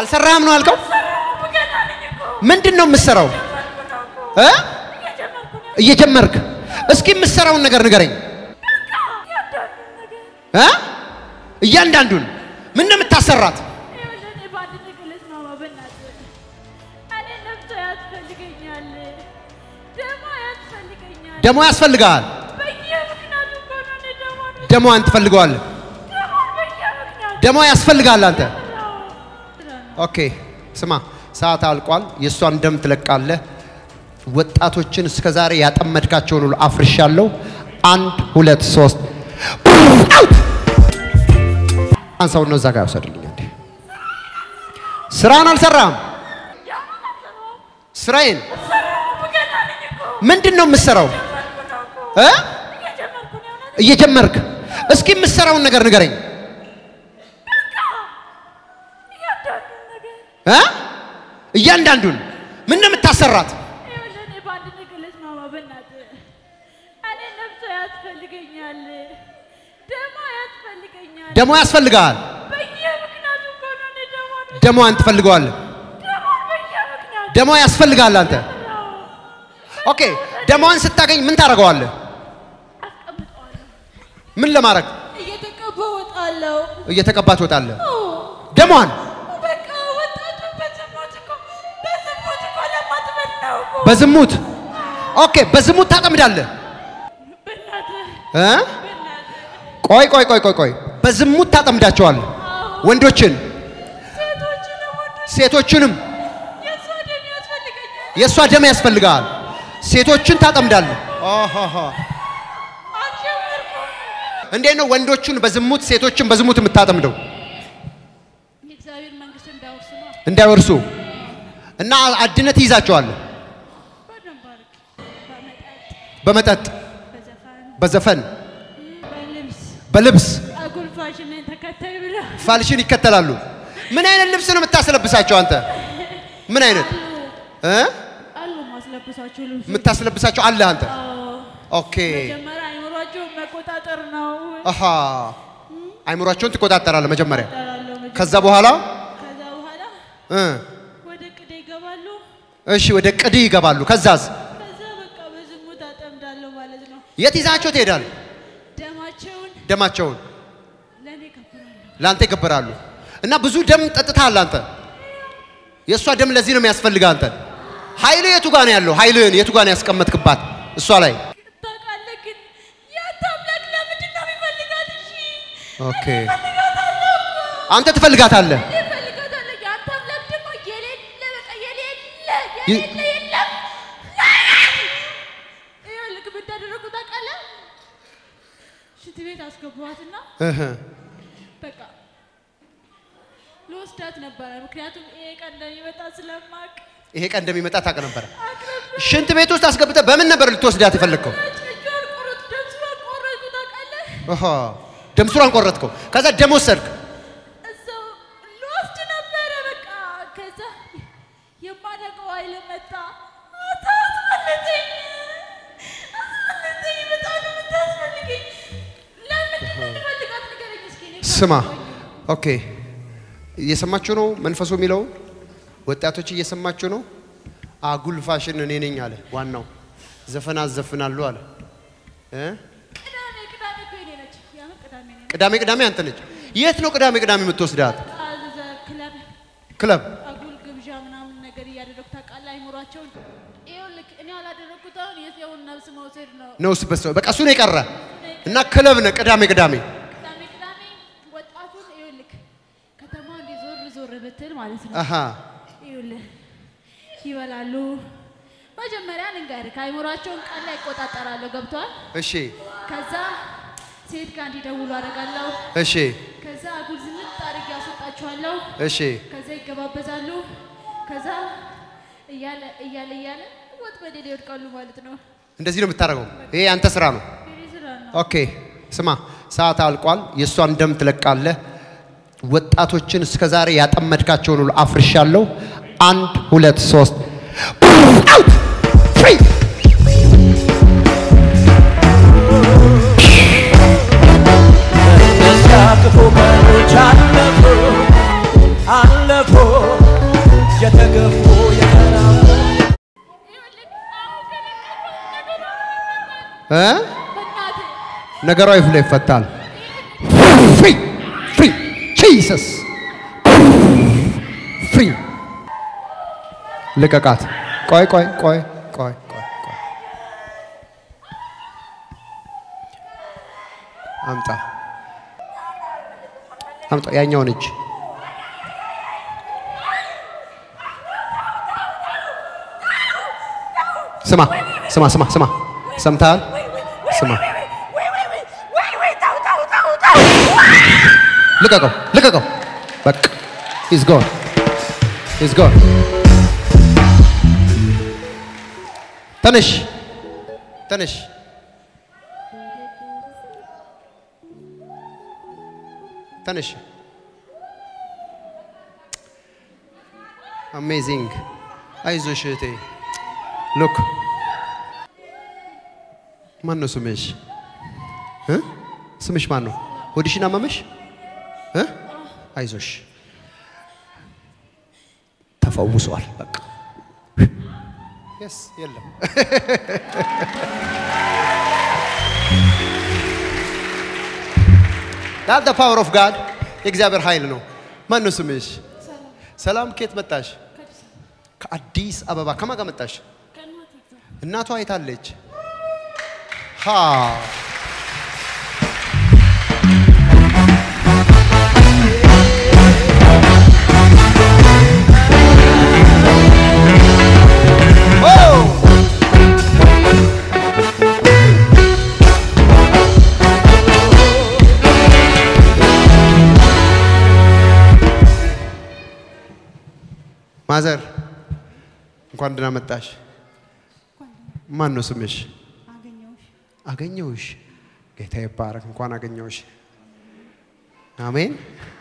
አልሰራህም ነው ያልከው? ምንድን ነው የምትሰራው? እ? እየጀመርክ እስኪ የምትሰራውን ነገር ንገረኝ እ? እያንዳንዱን ምን ነው የምታሰራት? ደሞ ያስፈልግሃል። ደሞዋን ትፈልገዋለህ። ደሞ ያስፈልግሃል አንተ። ኦኬ ስማ፣ ሰዓት አልቋል። የእሷን ደም ትለቃለህ። ወጣቶችን እስከ ዛሬ ያጠመድካቸውን ሁሉ አፍርሻለሁ። አንድ ሁለት ሶስት አውት! አንሳውን ነው እዛ ጋር ያውሰድልኝ። እንዴ ስራን አልሰራም። ስራዬን ምንድን ነው የምትሰራው? እ? እየጀመርክ እስኪ የምትሰራውን ነገር ንገረኝ እ? እያንዳንዱን ምን ነው የምታሰራት? ደሞ ያስፈልግሃል። ደሞዋን ትፈልገዋለህ። ደሞ ያስፈልግሃል አንተ። ኦኬ ደሞዋን ስታገኝ ምን ታደርገዋለህ? ምን ለማድረግ እየተቀባ ወጣለሁ። እየተቀባ ትወጣለህ? ደሟን በቃ ወጣቱ በዝሙት እኮ በዝሙት እኮ ለማጥመድ ነው እኮ። በዝሙት ኦኬ፣ በዝሙት ታጠምዳለህ በእናትህ እ? በእናትህ ቆይ ቆይ ቆይ ቆይ ቆይ፣ በዝሙት ታጠምዳቸዋለህ ወንዶችን፣ ሴቶችንም ወንዶች ሴቶችንም። የእሷ ደም ያስፈልገኛል። የእሷ ደም ያስፈልግሃል። ሴቶችን ታጠምዳለህ። ኦሆሆ። አልጀመርኩም። እንዴት ነው ወንዶቹን በዝሙት ሴቶችን በዝሙት የምታጠምደው? የእግዚአብሔር መንግስት እንዳወርስ ነው። እንዳይወርሱ እና አድነት ይይዛቸዋለህ በደንብ አድርግ። በመጠጥ በመጠጥ በዘፈን በዘፈን በልብስ በልብስ አጉል ፋሽንን ተከታይ ብለው ፋልሽን ይከተላሉ። ምን አይነት ልብስ ነው የምታስለብሳቸው አንተ? ምን አይነት እ? አሉ ማስለብሳቸው ልብስ የምታስለብሳቸው አለ አንተ? ኦኬ መጀመሪያ አይምሯቸውን መቆጣጠር ነው። አሃ አይምሯቸውን ትቆጣጠራለህ መጀመሪያ። እጠራለሁ መጀመሪያ። ከዛ በኋላ ከዛ በኋላ እ ወደ ቅዴ ይገባሉ። እሺ ወደ ቅድ ይገባሉ። ከዛዝ ከዛ በቃ በዝሙት አጠምዳለሁ ማለት ነው። የት ይዛቸው ትሄዳል? ደማቸውን ደማቸውን ለእኔ ከፍራለሁ። ለአንተ ይገበራሉ። እና ብዙ ደም ጠጥተሃል አንተ። የእሷ ደም ለዚህ ነው የሚያስፈልግህ አንተ። ኃይል የቱ ጋር ነው ያለው? ኃይልህን የቱ ጋር ነው ያስቀመጥክባት እሷ ላይ? ታውቃለህ ግን ያንተ አምላክ ለምንድን ነው የሚፈልጋት? እሺ ኦኬ እፈልጋታለሁ እኮ። አንተ ትፈልጋታለህ። እኔ እፈልጋታለሁ። ያንተ አምላክ ደግሞ የሌለ በቃ የሌለ ይ- የሌለ የለም። ይኸውልህ ምን እንዳደረጉ ታውቃለህ? ሽንት ቤት አስገባኋትና እህ በቃ ልወስዳት ነበረ። ምክንያቱም ይሄ ቀን እንደሚመጣ ስለማቅ ይሄ ቀን እንደሚመጣ ታውቅ ነበረ። ሽንት ቤት ውስጥ አስገብተህ በምን ነበር ልትወስዳት የፈለግከው? እጇን ቆረጡ፣ ደምስሯን ቆረጡ። ታውቃለህ? አሃ ደም ስሯን ቆረጥከው። ከዛ ደም ወሰድክ። እዛው ልወስድ ነበረ። በቃ ከዛ የማደርገው ኃይል መጣ። አታስመልጠኝ፣ አስመልጠኝ። በጣም ነው የምታስፈልገኝ። ለምንድን ነው የምፈልጋት? ንገረኝ እስኪ። እኔ ስማ ካልገባኝ። ኦኬ፣ እየሰማችሁ ነው መንፈሱ የሚለው ወጣቶች እየሰማችሁ ነው። አጉል ፋሽን እኔ ነኝ አለ ዋናው። ዘፈን አዘፍናለሁ አለ እ? ቅዳሜ ቅዳሜ እኮ የኔ ነች። ያምን ቅዳሜ ነው ቅዳሜ ቅዳሜ አንተ ነች። የት ነው ቅዳሜ ቅዳሜ የምትወስዳት? አዘ ክለብ ክለብ አጉል ግብዣ ምናምን ነገር እያደረጉ ታውቃለህ። አይምሯቸውን ይኸውልህ፣ እኔ ያላደረግኩት አሁን የሰውን ነፍስ መውሰድ ነው። ነው እሱ በሰው በቃ እሱ ነው የቀረ እና ክለብ ነው ቅዳሜ ቅዳሜ ቅዳሜ ቅዳሜ ወጣቱን ይኸውልህ፣ ከተማ እንዲህ ዞር ዞር ብትል ማለት ነው አሃ ይኸውልህ ይበላሉ። መጀመሪያ ልንገርህ፣ ከአይምሯቸውን ቀን ላይ ይቆጣጠራለሁ። ገብቷል? እሺ ከዛ ሴት ጋር እንዲደውሉ አደርጋለሁ። እሺ ከዛ አጉል ዝንጥ አድርጌ ያስወጣችኋለሁ። እሺ ከዛ ይገባበዛሉ። ከዛ እያለ እያለ እያለ ወጥመድ ላይ ይወድቃሉ ማለት ነው። እንደዚህ ነው የምታደርገው። ይሄ አንተ ስራ ነው። የኔ ስራ ነው። ኦኬ ስማ፣ ሰዓት አልቋል። የእሷን ደም ትለቃለህ። ወጣቶችን እስከ ዛሬ ያጠመድካቸውን ሁሉ አፍርሻለሁ። አንድ ሁለት ሶስት አውት ፍሪ እነዚያ ክፉ ቀኖች አለፉ አለፉ የተገፉ የተራቡ ይኸውልህ አሁን ከነገርኩህ ነገሩ እ በእናትህ ነገሯ ይፍለ ይፈታል። ፍሪ ፍሪ ጂሰስ ፍሪ ልቀቃት። ቆይ ቆይ ቆይ ቆይ ቆይ ቆይ አምጣ አምጣ ያኛውን እጅ ስማ ስማ ስማ ስማ ሰምተሃል? ስማ ልቀቀው ልቀቀው። በቃ ኢዝ ጎን ኢዝ ጎን። ተነሽ ተነሽ። ተነሽ። አሜዚንግ። አይዞሽ እህቴ። ሉክ ማን ነው ስምሽ? እ? ስምሽ ማን ነው? ሆድሽን አመመሽ? እ? አይዞሽ ተፈውሷል። በቃ የስ የለም ዳት ዘ ፓወር ኦፍ ጋድ የእግዚአብሔር ኃይል ነው። ማን ነው ስምሽ? ሰላም። ከየት መጣሽ? ከአዲስ አበባ። ከማን ጋር መጣሽ? ከእናቴ ጋር እናቷ አይታለች። ሃ ኦ! ማዘር እንኳን ደህና መጣሽ። ማን ነው ስምሽ? አገኘሁሽ። አገኘውሽ። ጌታ ይባረክ። እንኳን አገኘውሽ። አሜን።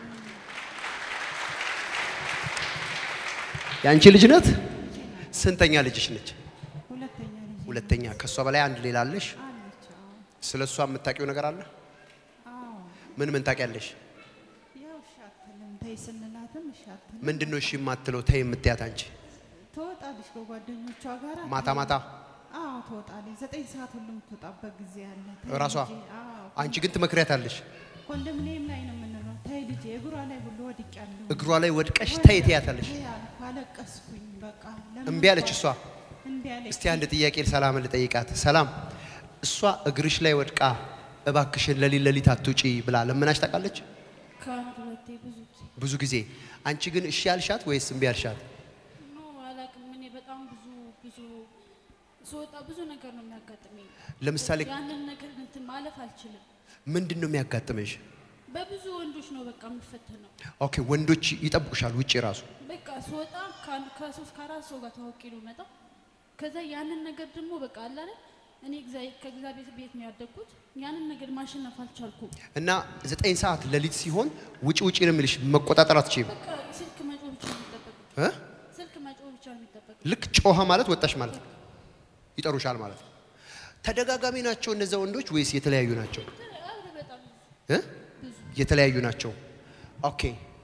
የአንቺ ልጅ ናት? ስንተኛ ልጅሽ ነች? ሁለተኛ ልጅ ሁለተኛ። ከእሷ በላይ አንድ ሌላ አለሽ? አለች። አዎ። ስለ እሷ የምታውቂው ነገር አለ? አዎ። ምን ምን ታውቂያለሽ? ያው እሺ አትልም። ተይ ስንላትም እሺ አትልም። ምንድን ነው እሺ የማትለው? ተይ የምትያት አንቺ? ትወጣለች ከጓደኞቿ ጋር ማታ ማታ አዎ ትወጣለች። ዘጠኝ ሰዓት ሁሉ የምትወጣበት ጊዜ አለ። ተይ እራሷ? ልጄ፣ አዎ አንቺ ግን ትመክሪያታለሽ? ኮንዶሚኒየም ላይ ነው የምንለው። ተይ ልጄ፣ እግሯ ላይ ሁሉ ወድቄያለሁ። እግሯ ላይ ወድቀሽ ተይ ትያታለሽ? ተይ አልኩ፣ አለቀስኩኝ። በቃ ለምን እምቢ አለች እሷ? እምቢ አለች። እስቲ አንድ ጥያቄ ሰላም ልጠይቃት። ሰላም እሷ እግርሽ ላይ ወድቃ እባክሽን ለሊት ለሊት አትውጪ ብላ ለምናሽ ታውቃለች? ከአንድ ሁለቴ ብዙ ጊዜ ብዙ ጊዜ። አንቺ ግን እሺ ያልሻት ወይስ እምቢ ያልሻት? ኖ አላውቅም። እኔ በጣም ብዙ ብዙ ስወጣ ብዙ ነገር ነው የሚያጋጥመኝ። ለምሳሌ ያንን ነገር እንትን ማለፍ አልችልም። ምንድን ነው የሚያጋጥምሽ? በብዙ ወንዶች ነው በቃ የምፈተነው። ኦኬ ወንዶች ይጠብቁሻል ውጪ ራሱ። በቃ ስወጣ ከአንድ- ከሶስት ከአራት ሰው ጋር ተዋውቄ ነው መጣው። ከዛ ያንን ነገር ደግሞ በቃ አለ አይደል እኔ እግዚአ- ከእግዚአብሔር ቤት ነው ያደግኩት። ያንን ነገር ማሸነፍ አልቻልኩም። እና ዘጠኝ ሰዓት ሌሊት ሲሆን ውጪ ውጪ ነው የሚልሽ፣ መቆጣጠር አትችይም። በቃ ስልክ መጮህ ብቻ ነው የሚጠበቅብኝ። እ? ስልክ መጮህ ብቻ ነው የሚጠበቅብኝ። ልክ ጮኸ ማለት ወጣሽ ማለት ነው። ይጠሩሻል ማለት ነው። ተደጋጋሚ ናቸው እነዚያ ወንዶች ወይስ የተለያዩ ናቸው? አረ በጣም እ? የተለያዩ ናቸው። ኦኬ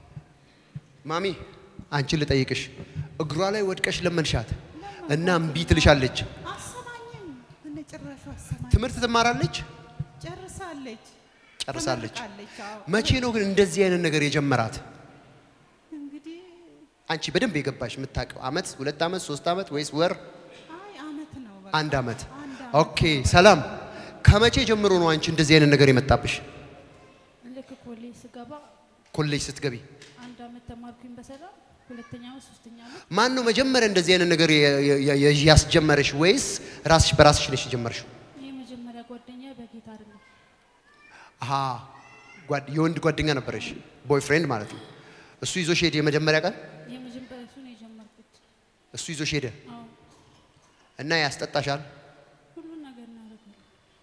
ማሚ አንቺን ልጠይቅሽ፣ እግሯ ላይ ወድቀሽ ለመንሻት እና እምቢ ትልሻለች። አሰማኝም እነ ጭራሹ አሰማኝ። ትምህርት ትማራለች፣ ጨርሳለች ጨርሳለች። ተመርቃለች። አዎ። መቼ ነው ግን እንደዚህ አይነት ነገር የጀመራት? እንግዲህ አንቺ በደንብ የገባሽ የምታውቀው አመት፣ ሁለት አመት፣ ሶስት አመት ወይስ ወር? አይ አመት ነው በቃ። አንድ አመት። አንድ አመት። ኦኬ ሰላም፣ ከመቼ ጀምሮ ነው አንቺ እንደዚህ አይነት ነገር የመጣብሽ? ልክ ኮሌጅ ስገባ ኮሌጅ ስትገቢ አንድ አመት ተማርኩኝ በሰላም ሁለተኛ አመት ሶስተኛ አመት ማን ነው መጀመሪያ እንደዚህ አይነት ነገር የ- የ- የ- ያስጀመረሽ ወይስ ራስሽ በራስሽ ነሽ የጀመርሽው? ይህ መጀመሪያ ጓደኛ በጌታ አይደለም አሃ ጓድ- የወንድ ጓደኛ ነበረሽ፣ ቦይፍሬንድ ማለት ነው። እሱ ይዞሽ ሄደ የመጀመሪያ ቀን የመጀመሪያ እሱ ነው የጀመርኩት። እሱ ይዞሽ ሄደ አዎ እና ያስጠጣሻል። ሁሉን ነገር እናደርጋለን።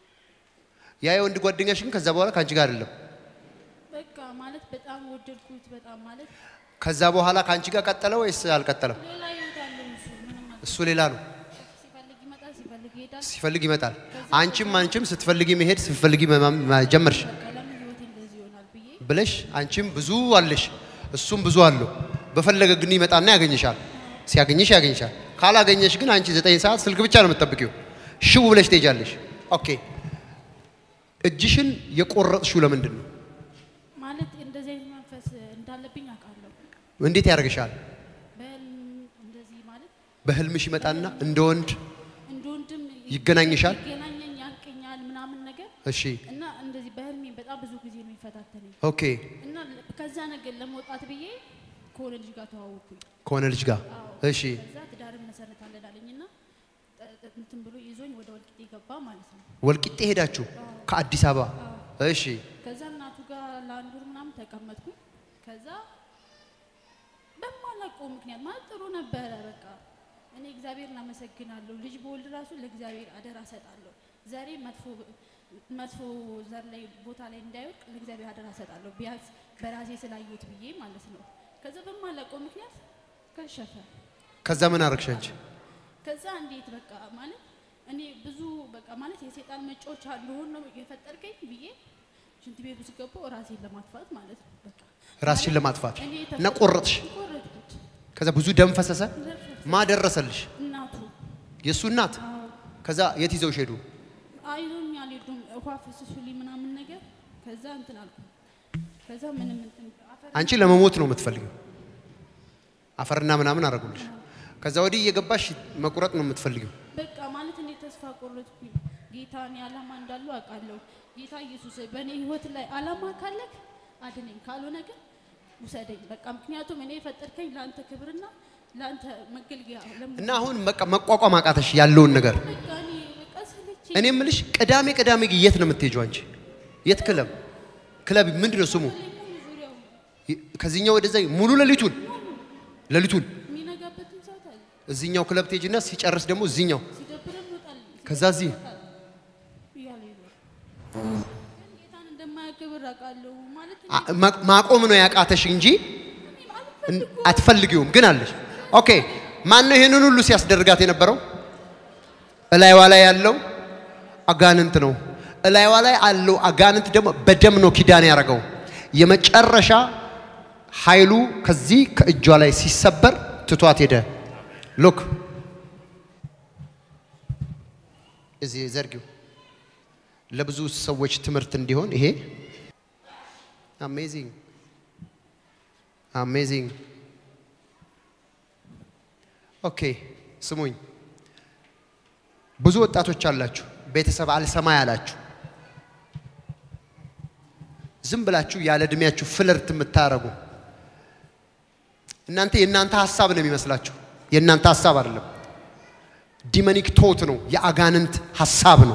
ያ የወንድ ጓደኛሽ ግን ከዛ በኋላ ከአንቺ ጋር አይደለም። በቃ ማለት በጣም ወደድኩት። በጣም ማለት ከዛ በኋላ ከአንቺ ጋር ቀጠለ ወይስ አልቀጠለም? ሌላ ህይወት አለው እሱ ምንም ማለት እሱ ሌላ ነው። ሲፈልግ ይመጣል፣ ሲፈልግ ይሄዳል። ሲፈልግ ይመጣል። አንቺም አንቺም ስትፈልጊ መሄድ ስትፈልጊ መማም- ማ- ጀመርሽ በቃ ለምን ህይወቴ እንደዚህ ይሆናል ብዬ ብለሽ አንቺም ብዙ አለሽ እሱም ብዙ አለው። በፈለገ ግን ይመጣና ያገኝሻል። ሲያገኝሽ ያገኝሻል። ካላገኘሽ ግን አንቺ ዘጠኝ ሰዓት ስልክ ብቻ ነው የምትጠብቂው። ሽው ብለሽ ትሄጃለሽ። ኦኬ እጅሽን የቆረጥሽው ለምንድን ነው? ማለት እንደዚህ አይነት መንፈስ እንዳለብኝ አውቃለሁ። እንዴት ያደርግሻል? በህልም እንደዚህ ማለት በህልምሽ ይመጣና እንደ ወንድ እንደ ወንድም ይገናኝሻል? ይገናኘኝ ያንቀኛል ምናምን ነገር እሺ እና እንደዚህ በህልሜ በጣም ብዙ ጊዜ ነው የሚፈታተነኝ ኦኬ። እና ከዛ ነገር ለመውጣት ብዬ ከሆነ ልጅ ጋር ተዋወቅኩኝ። ከሆነ ልጅ ጋር እሺ ከዛ ትዳርን መሰረታለን አለኝና ጠ- ጠ- እንትን ብሎ ይዞኝ ወደ ወልቂጤ ገባ ማለት ነው። ወልቂጤ ሄዳችሁ ከአዲስ አበባ እሺ ከዛ እናቱ ጋር ለአንድ ወር ምናምን ተቀመጥኩኝ። ከዛ በማላውቀው ምክንያት ማለት ጥሩ ነበረ። በቃ እኔ እግዚአብሔርን አመሰግናለሁ። ልጅ በወልድ ራሱ ለእግዚአብሔር አደራ ሰጣለሁ። ዘሬ መጥፎ መጥፎ ዘር ላይ ቦታ ላይ እንዳይወድቅ ለእግዚአብሔር አደራ ሰጣለሁ። ቢያንስ በራሴ ስላየሁት ብዬ ማለት ነው። ከዛ በማላውቀው ምክንያት ከሸፈ። ከዛ ምን አረግሽ አንቺ? ከዛ እንዴት በቃ ማለት እኔ ብዙ በቃ ማለት የሴጣን መጫወቻ እንደሆን ነው የፈጠርከኝ ብዬ ሽንት ቤት ውስጥ ገባሁ ራሴን ለማጥፋት ማለት ነው። በቃ ራስሽን ለማጥፋት እኔ እና ቆረጥሽ። ቆረጥኩት። ከዛ ብዙ ደም ፈሰሰ። ማ ደረሰልሽ? እናቱ የእሱ እናት። ከዛ የት ይዘውሽ ሄዱ? አይዞኝ አልሄዱም። ውሃ ፍስሱልኝ ምናምን ነገር ከዛ እንትን አልኩ። ከዛ ምንም እንትን አፈር አንቺ ለመሞት ነው የምትፈልጊው። አፈርና ምናምን አረጉልሽ። ከዛ ወዲህ እየገባሽ መቁረጥ ነው የምትፈልጊው። በቃ ማለት እኔ ተስፋ ቆረጥኩኝ። ጌታ እኔ ዓላማ እንዳለው አውቃለሁ። ጌታ ኢየሱስ በእኔ ህይወት ላይ ዓላማ ካለክ አድነኝ፣ ካልሆነ ግን ውሰደኝ። በቃ ምክንያቱም እኔ የፈጠርከኝ ለአንተ ክብርና ለአንተ መገልገያ ለምን እና አሁን በቃ መቋቋም አቃተሽ ያለውን ነገር። በቃ እኔ በቃ ሰለቸኝ። እኔ የምልሽ ቅዳሜ ቅዳሜ ግን የት ነው የምትሄጂው አንቺ? የት ክለብ? ክለብ ምንድን ነው ስሙ? ዙሪያው ከዚህኛው ወደዛ ሙሉ ሌሊቱን ሌሊቱን የሚነጋበትን ሰዓት አለ። እዚህኛው ክለብ ትሄጂና ሲጨርስ ደግሞ እዚህኛው ሲደብረን እንወጣለን። ከዛ እዚህ እያለ ይኖር ግን ጌታን እንደማያከብር አውቃለሁ። ማለት እኔ አ- ማ- ማቆም ነው ያቃተሽ እንጂ እን- አትፈልጊውም ግን አለሽ። ኦኬ ማን ነው ይሄንን ሁሉ ሲያስደርጋት የነበረው? እላይዋ ላይ ያለው አጋንንት ነው። እላይዋ ላይ ያለው አጋንንት ደግሞ በደም ነው ኪዳን ያደረገው። የመጨረሻ ኃይሉ ከዚህ ከእጇ ላይ ሲሰበር ትቷት ሄደ። ሉክ እዚህ ዘርጊው ለብዙ ሰዎች ትምህርት እንዲሆን ይሄ አሜዚንግ አሜዚንግ። ኦኬ ስሙኝ፣ ብዙ ወጣቶች አላችሁ፣ ቤተሰብ አልሰማ ያላችሁ ዝም ብላችሁ ያለ እድሜያችሁ ፍለርት የምታረጉ እናንተ የእናንተ ሀሳብ ነው የሚመስላችሁ። የእናንተ ሀሳብ አይደለም። ዲመኒክ ቶት ነው፣ የአጋንንት ሀሳብ ነው።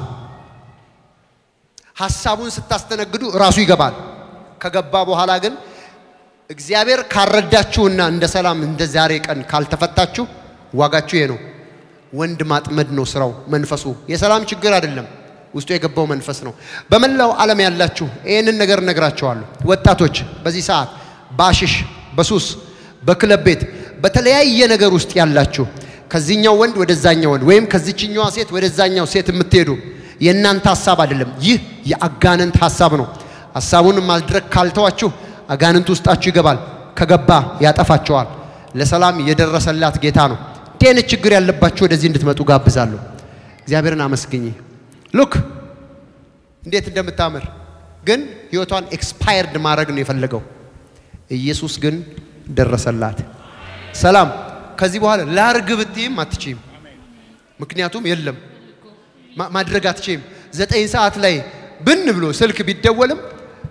ሀሳቡን ስታስተነግዱ እራሱ ይገባል። ከገባ በኋላ ግን እግዚአብሔር ካረዳችሁና እንደ ሰላም እንደ ዛሬ ቀን ካልተፈታችሁ ዋጋችሁ ይሄ ነው። ወንድ ማጥመድ ነው ስራው። መንፈሱ የሰላም ችግር አይደለም፣ ውስጡ የገባው መንፈስ ነው። በመላው ዓለም ያላችሁ ይህንን ነገር እነግራችኋለሁ። ወጣቶች በዚህ ሰዓት በአሽሽ በሱስ በክለብ ቤት በተለያየ ነገር ውስጥ ያላችሁ ከዚህኛው ወንድ ወደዛኛው ወንድ ወይም ከዚችኛዋ ሴት ወደዛኛው ሴት የምትሄዱ የእናንተ ሀሳብ አይደለም። ይህ የአጋንንት ሀሳብ ነው። ሀሳቡን ማድረግ ካልተዋችሁ አጋንንት ውስጣችሁ ይገባል። ከገባ ያጠፋቸዋል። ለሰላም የደረሰላት ጌታ ነው። እንዲህ አይነት ችግር ያለባችሁ ወደዚህ እንድትመጡ ጋብዛለሁ። እግዚአብሔርን አመስግኝ። ሉክ እንዴት እንደምታምር ግን ህይወቷን ኤክስፓየርድ ማድረግ ነው የፈለገው። ኢየሱስ ግን ደረሰላት። ሰላም ከዚህ በኋላ ላርግ ብትይም አትችይም። ምክንያቱም የለም ማ- ማድረግ አትችይም። ዘጠኝ ሰዓት ላይ ብን ብሎ ስልክ ቢደወልም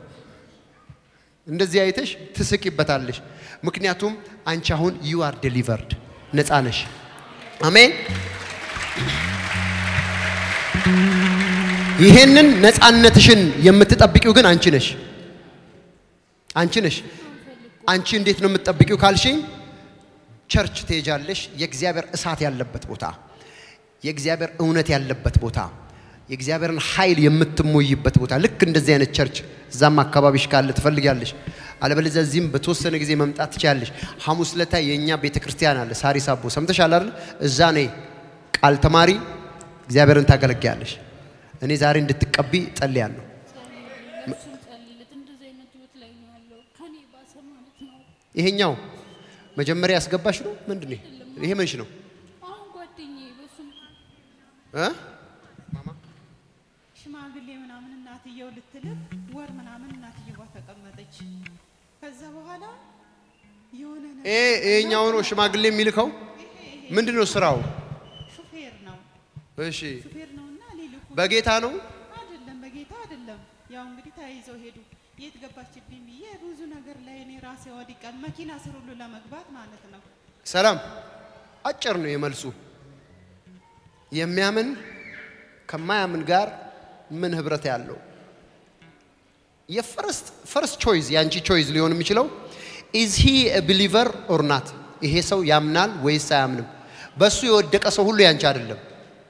እንደዚህ አይተሽ ትስቂበታለሽ። ምክንያቱም አንቺ አሁን ዩ አር ዴሊቨርድ ነፃ ነሽ። አሜን። ይሄንን ነፃነትሽን የምትጠብቂው ግን አንቺ ነሽ። አንቺ ነሽ። አንቺ እንዴት ነው የምትጠብቂው ካልሽኝ፣ ቸርች ትሄጃለሽ። የእግዚአብሔር እሳት ያለበት ቦታ፣ የእግዚአብሔር እውነት ያለበት ቦታ፣ የእግዚአብሔርን ኃይል የምትሞይበት ቦታ፣ ልክ እንደዚህ አይነት ቸርች እዛም አካባቢሽ ካለ ትፈልጊያለሽ። አለበለዚያ እዚህም በተወሰነ ጊዜ መምጣት ትችያለሽ። ሐሙስ ለታ የእኛ ቤተ ክርስቲያን አለ ሳሪስ አቦ ሰምተሻል አይደል? እዛ ነይ ቃል ተማሪ፣ እግዚአብሔርን ታገለግያለሽ። እኔ ዛሬ እንድትቀቢ ጸልያለሁ። ለእሱም ጸልይለት። እንደዚህ አይነት ህይወት ላይ ነው ያለው ከኔ ባሰ ማለት ነው። ይሄኛው መጀመሪያ ያስገባሽ ነው ምንድን ነው? አይደለም ይሄ ምንሽ ነው አሁን ጓደኛዬ በሱም እ? ሽማግሌ ምናምን እናትየው ልትልክ ወር ምናምን እናትየዋ ተቀመጠች። ከዛ በኋላ የሆነ ነገር ይሄ ይሄኛው ነው ሽማግሌ የሚልከው ምንድን ነው ስራው? ሹፌር ነው እሺ ሹፌር ነውና ሊልኩ በጌታ ነው አይደለም በጌታ አይደለም። ያው እንግዲህ ተያይዘው ሄዱ። የት ገባችብኝ ብዬ ብዙ ነገር ላይ እኔ ራሴ ወድቃል። መኪና ስር ሁሉ ለመግባት ማለት ነው። ሰላም አጭር ነው የመልሱ። የሚያምን ከማያምን ጋር ምን ህብረት ያለው? የፈርስት ፈርስት ቾይዝ የአንቺ ቾይዝ ሊሆን የሚችለው ኢዝ ሂ ቢሊቨር ኦር ናት። ይሄ ሰው ያምናል ወይስ አያምንም? በሱ የወደቀ ሰው ሁሉ ያንቺ አይደለም።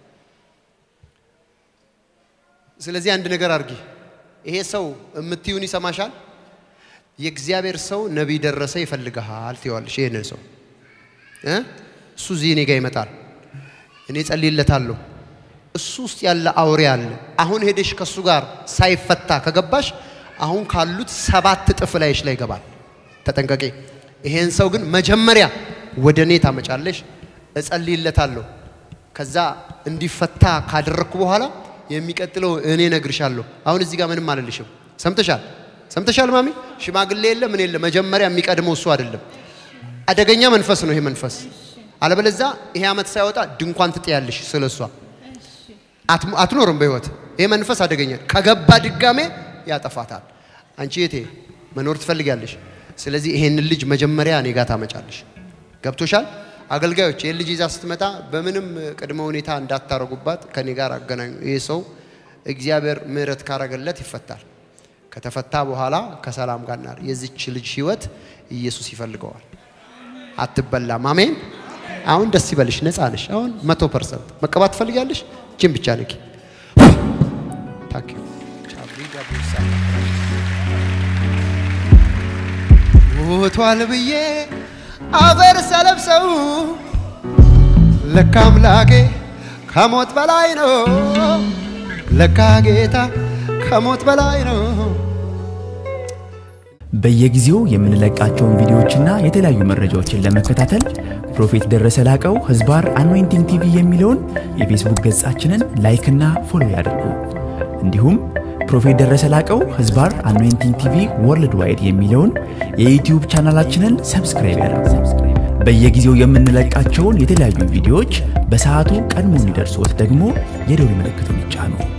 ስለዚህ አንድ ነገር አድርጊ። ይሄ ሰው የምትዩን ይሰማሻል። የእግዚአብሔር ሰው ነቢይ ደረሰ ይፈልግሃል ትይዋለሽ። ይህንን ሰው እ? እሱ እዚህ እኔ ጋር ይመጣል፣ እኔ ጸልይለታለሁ። እሱ ውስጥ ያለ አውሬ አለ። አሁን ሄደሽ ከእሱ ጋር ሳይፈታ ከገባሽ አሁን ካሉት ሰባት እጥፍ ላይሽ ላይ ይገባል። ተጠንቀቂ። ይሄን ሰው ግን መጀመሪያ ወደ እኔ ታመጫለሽ፣ እጸልይለታለሁ። ከዛ እንዲፈታ ካደረግኩ በኋላ የሚቀጥለው እኔ ነግርሻለሁ። አሁን እዚህ ጋር ምንም አልልሽም። ሰምተሻል? ሰምተሻል ማሚ? ሽማግሌ የለ ምን የለ። መጀመሪያ የሚቀድመው እሱ አይደለም። አደገኛ መንፈስ ነው ይሄ መንፈስ። አለበለዛ ይሄ ዓመት ሳይወጣ ድንኳን ትጥያለሽ ስለ እሷ አት- አትኖርም በህይወት። ይሄ መንፈስ አደገኛ ከገባ ድጋሜ ያጠፋታል። አንቺ የቴ መኖር ትፈልጊያለሽ። ስለዚህ ይሄንን ልጅ መጀመሪያ እኔ ጋር ታመጫለሽ። ገብቶሻል? አገልጋዮች ይህን ልጅ ይዛ ስትመጣ በምንም ቅድመ ሁኔታ እንዳታረጉባት ከኔ ጋር አገናኙ። ይህ ሰው እግዚአብሔር ምሕረት ካረገለት ይፈታል። ከተፈታ በኋላ ከሰላም ጋር ናር የዚች ልጅ ህይወት ኢየሱስ ይፈልገዋል። አትበላም። አሜን። አሁን ደስ ይበልሽ፣ ነፃ ነሽ። አሁን መቶ ፐርሰንት መቀባት ትፈልጊያለሽ? እችን ብቻ ንኪ። ታንክ ዩ ሞቷል ብዬ አፈር ሰለብሰው ለካ አምላኬ ከሞት በላይ ነው። ለካ ጌታ ከሞት በላይ ነው። በየጊዜው የምንለቃቸውን ቪዲዮዎችና የተለያዩ መረጃዎችን ለመከታተል ፕሮፌት ደረሰ ላቀው ህዝባር አኖይንቲንግ ቲቪ የሚለውን የፌስቡክ ገጻችንን ላይክና ፎሎ ያድርጉ። እንዲሁም ፕሮፌት ደረሰ ላቀው ህዝባር አኖይንቲንግ ቲቪ ወርልድ ዋይድ የሚለውን የዩትዩብ ቻናላችንን ሰብስክራይብ ያድርጉ። በየጊዜው የምንለቃቸውን የተለያዩ ቪዲዮዎች በሰዓቱ ቀድሞ እንዲደርሶት ደግሞ የደውል ምልክቱን ይጫኑ።